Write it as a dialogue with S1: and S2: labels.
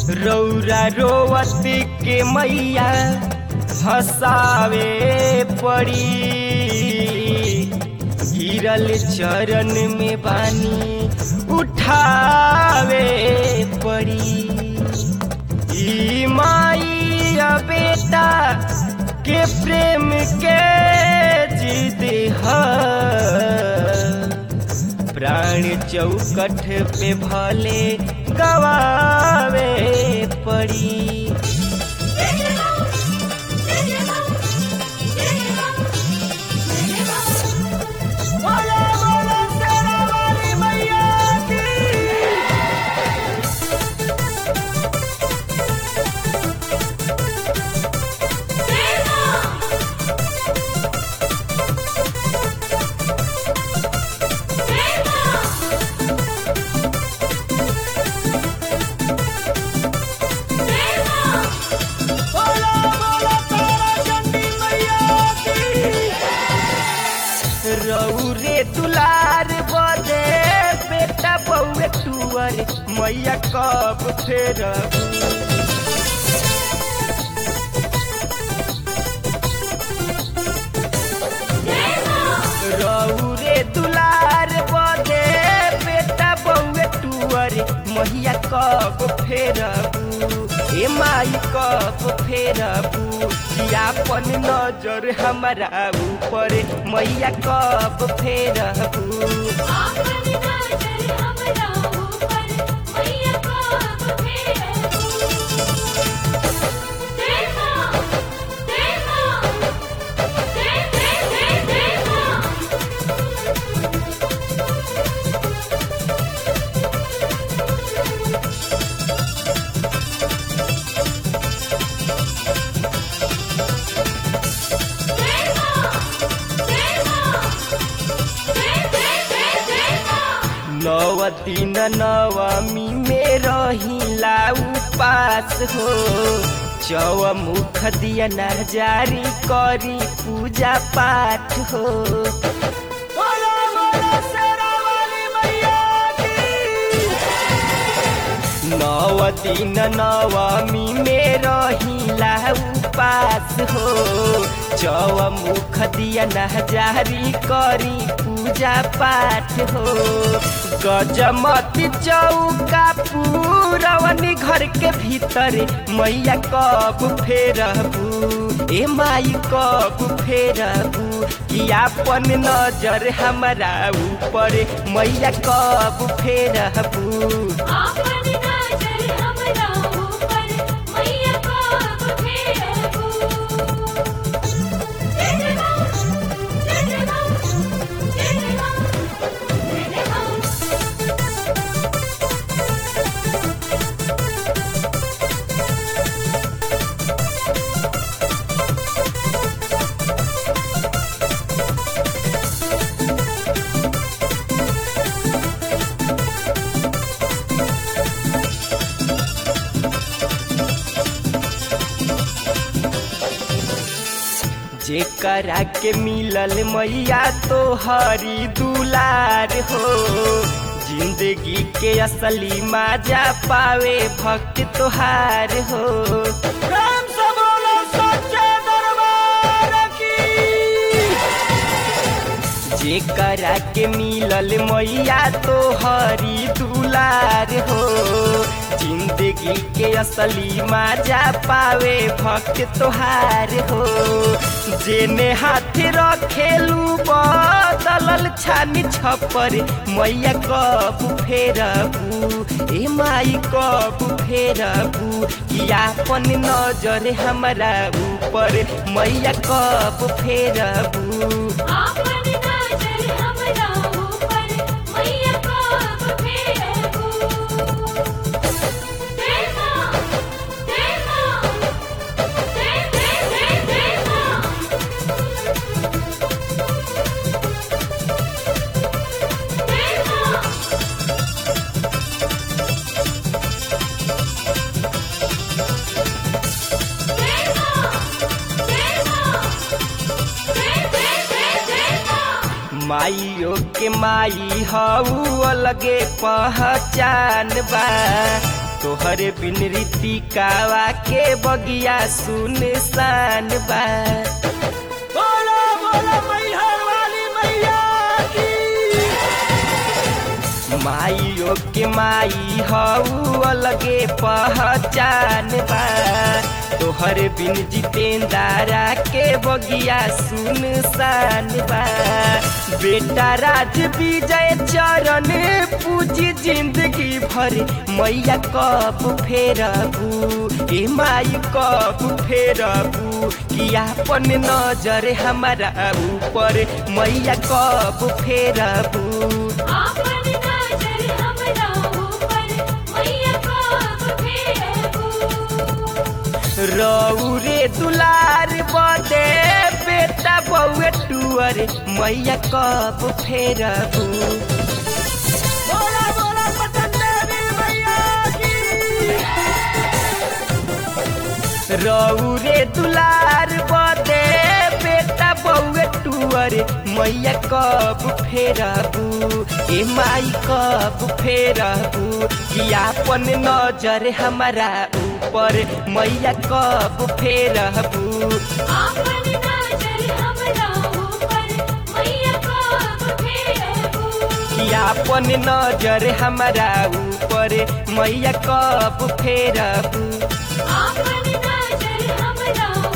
S1: रौरा रोवत के मैया हंसावे पड़ी गिरल चरण में बानी उठावे पड़ी ई माई आ बेटा के प्रेम के जिद है प्राण चौकठ पे भले गवावे पड़ी रौरे दुलार बदे बेटा बउए टुअर मैया कब फेर रौरे दुलार बदे बेटा बउए टुअर मैया कब फेरबू ए माई कब फेरबू अपन नजर हमारा ऊपर मैया कब फेरबू नव दिन नवमी में रहिला उपास हो चौ मुख दिया न जारी करी पूजा पाठ हो नव दिन नवमी में रहिला उपास हो चौ मुख दिया न जारी करी पूजा पाठ हो गजमती चौका पूरवनी घर के भीतर मैया कब फेरबू ए माई कब फेरबू कि अपन नजर हमारा ऊपर मैया कब फेरबू जेकरा के मिलल मैया तो हरी दुलार हो जिंदगी के असली माजा पावे भक्त तोहार हो राम से बोलो सच्चे दरबार की जेकरा के मिलल मैया तो हरी दुलार हो जिंदगी के असली माजा पावे भक्त तोहार हो जेने हाथ रखेलू बदलल छानी छपर मैया कब फेरबू ए माई कब फेरबू कि अपन नजर हमारा ऊपर मैया कब फेरबू माइयो के माई हऊ अलगे पहचान बा तोहरे बिन रीतिकावा के बगिया सुनसान बा
S2: बोलो बोलो मैहर वाली मैया की
S1: माइयो के माई हऊ अलगे पहचान बा तोहर बिन जितेंदारा के बगिया सुनसान बा बेटा राज विजय चरण पूजी जिंदगी भर मैया कब फेरबू ए माई कब फेरबू कि अपन नजर हमारा ऊपर मैया कब फेरबू
S3: आपन नजर हमरा ऊपर मैया कब फेरबू
S1: रौरे दुलार बदे बेटा बउए टुअर मैया कब फेरबू
S2: बोलो बोलो पटन देवी मैया की
S1: रौरे दुलार बदे बेटा बउए टुअर मैया कब फेरबू ए माई कब फेरबू कि आपन नजर हमारा ऊपर मैया कब फेरबू
S3: आपन नजर हमरा ऊपर मैया कब फेरबू
S1: कि आपन नजर हमारा ऊपर मैया कब फेरबू
S3: आपन नजर हमरा